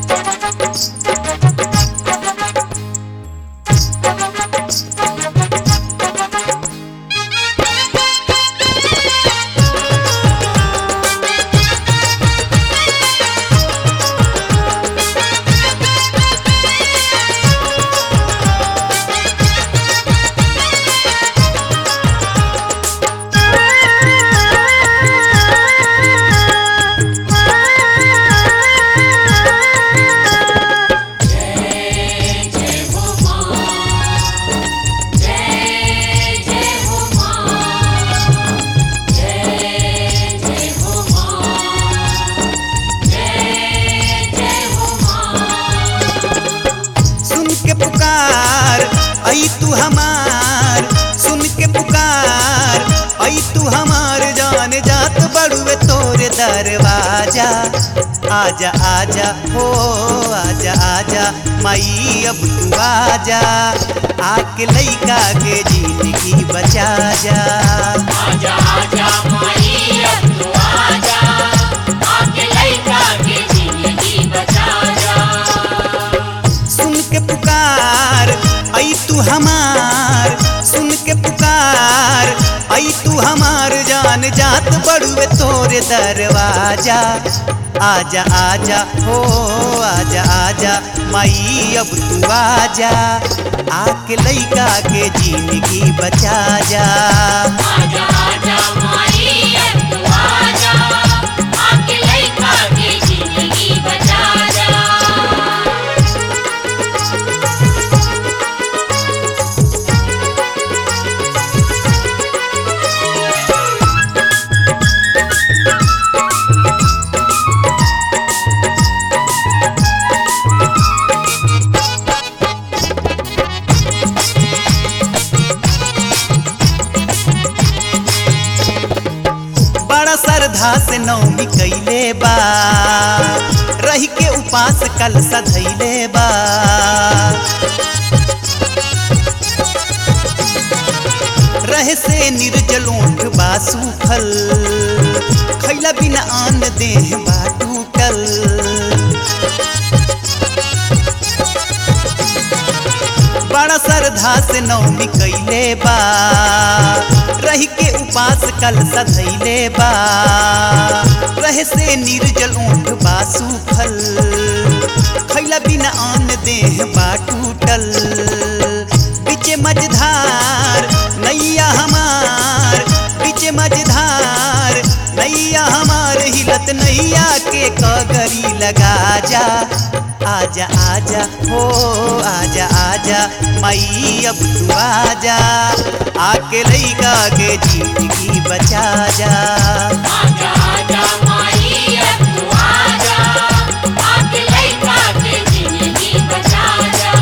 सुन के पुकार आई तू हमार सुन के पुकार आई तू हमार जान जात बड़ुए तोरे दरवाजा आजा आजा हो आजा आजा माई अब तू आजा आके लइका के जिंदगी बचा जा आजा आजा माई अब तू आजा आके लइका के जिंदगी बचा जा सुन के पुकार आई तू हमार सुन के पुकार आई तू हमार जान जात बड़ुए तोरे दरवाजा आजा आजा हो आजा आजा माई अब तू आजा आके लइका के जिंदगी बचा जा आजा आजा माई अब तू आजा आके लइका के जिंदगी बचा जा बड़ा श्रद्धा से नौमी कैले बा रही के उपास कल सधैले बा रहे से निर्जलोठ बा सूखल खैला बिना आन देह बा टूटल बड़ा श्रद्धा से नौमी कैले बा रही के उपास कल सधैले बा रहे से निर्जल ऊँट बा सूखल खैला बिना आन देह बा टूटल बीचे मझधार नैया हमार बीचे मझधार नैया हमार हिलत नैया के कगरी लगा जा आजा आजा हो आजा आजा माई अब तू आजा आके लइका के जिंदगी बचा जा आजा आजा माई अब तू आजा आके लइका के जिंदगी बचा जा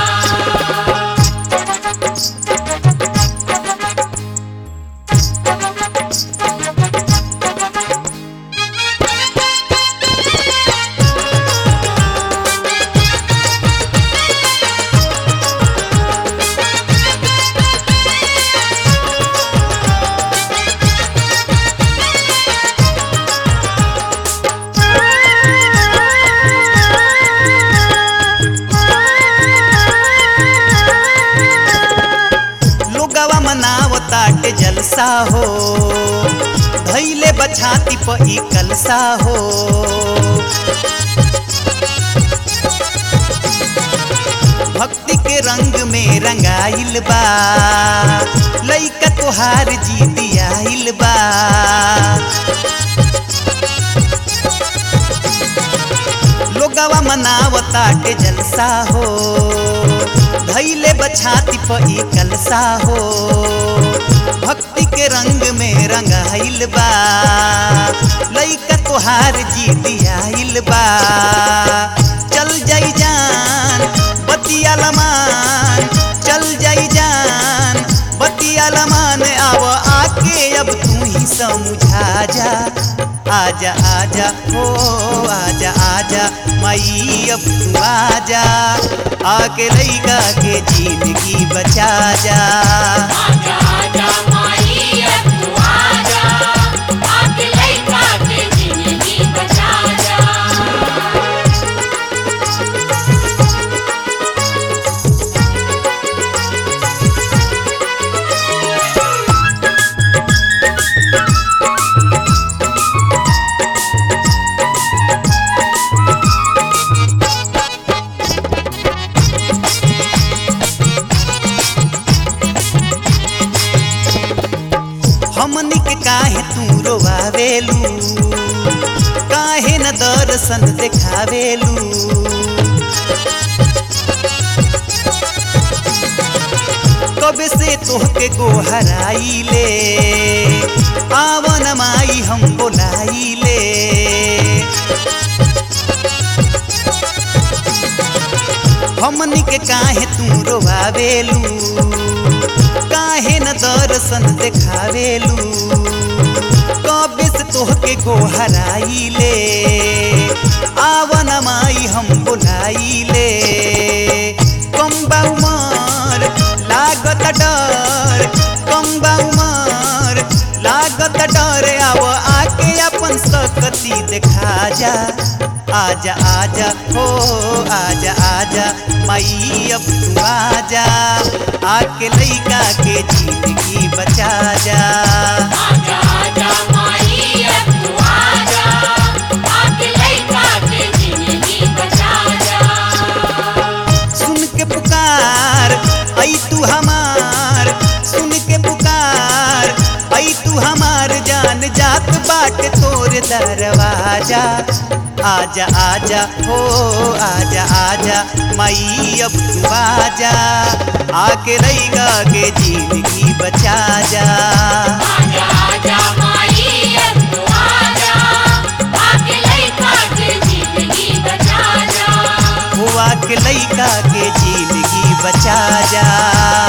लोगवा मनावताटे जलसा हो धैले बछाती प ई कलसा हो भक्ति के रंग में रंगाइल बा लइका तोहार जीती आइल बा लोगवा मनावताटे जलसा हो धैले बछाती प ई कलसा हो भक्ति के रंग में रंगाइल बा लइका तोहार जीती आइल बा चल जाई जान बतिया लमान चल जाई जान बतिया लमान अब आके अब तू ही समझा जा आजा आजा हो आजा आजा माई अब तू आजा आके लइका के जिंदगी बचा जा आजा आजा माई अब तू आजा आके लइका के जिंदगी बचा जा तोहके गोहराई ले आवन माई हम बोलाई ले हमनी के काहे तू रोवावेलू काहे न दर्शन देखावेलू कबे से तोहके गोहराई ले आवन माई हम बोलाई ले कम्बा उमर लागत डर कम्बा उमर लागत डर आव आके अपन सकती देखा जा आजा आजा हो आजा आजा माई अब तू आजा आके लइका के जिंदगी बचा जा आजा आजा माई अब तू आजा आके लइका के जिंदगी बचा जा सुन के पुकार आई तू हमार सुन के पुकार आई तू हमार जान जात बाट तोर दरवाजा आजा आजा हो आजा आजा माई अब तू आजा आके रहेगा के जिंदगी बचा जा आजा आजा माई अब तू आजा आके लइका के जिंदगी बचा जा हुआ के लइका के जिंदगी बचा जा